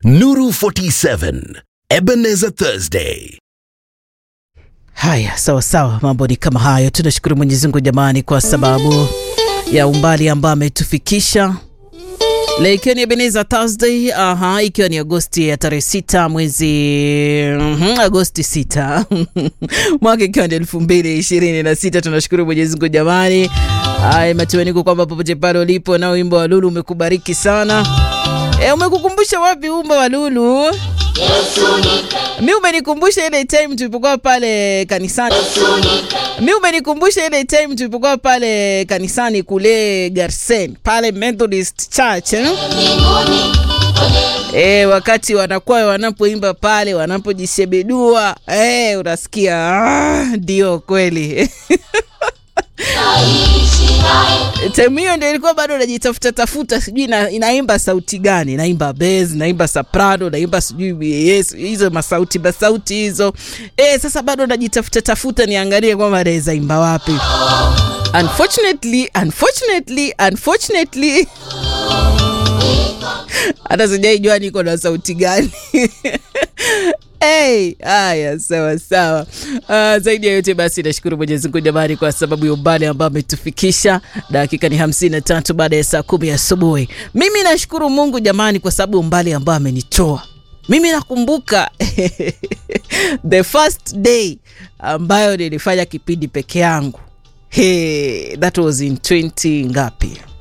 Nuru 47 Ebenezer Thursday. Haya, sawa sawa, mambo ni kama hayo. Tunashukuru Mwenyezi Mungu jamani, kwa sababu ya umbali ambao ametufikisha leo, ikiwa ni Ebenezer Thursday. Aha, ikiwa ni Agosti ya tarehe sita mwezi mhm, Agosti sita mwaka ikiwa ni elfu mbili ishirini na sita. Tunashukuru Mwenyezi Mungu jamani. Haya, matumaini kwamba popote pale ulipo, nao wimbo wa Lulu umekubariki sana. E, umekukumbusha wapi wimbo wa Lulu? Mi umenikumbusha ile time tulipokuwa pale kanisani. Mi umenikumbusha ile time tulipokuwa pale kanisani kule Garsen pale Methodist Church eh? E, wakati wanakuwa wanapoimba pale wanapojishebedua eh, unasikia ndio ah, kweli time hiyo ndio ilikuwa bado najitafuta tafuta, sijui ina, inaimba sauti gani, naimba bass, naimba soprano, naimba sijui yes, hizo masauti masauti hizo eh. Sasa bado najitafuta tafuta niangalie kwamba naweza imba wapi. Unfortunately, unfortunately, unfortunately hata sijaijua niko na sauti gani. Hey, haya sawa sawa. Uh, zaidi ya yote basi nashukuru Mwenyezi Mungu jamani, kwa sababu ya umbali ambao ametufikisha. Dakika ni hamsini na tatu baada ya saa kumi asubuhi. Mimi nashukuru Mungu jamani, kwa sababu umbali ambao amenitoa mimi. Nakumbuka the first day ambayo nilifanya kipindi peke yangu. Hey, that was in 20 ngapi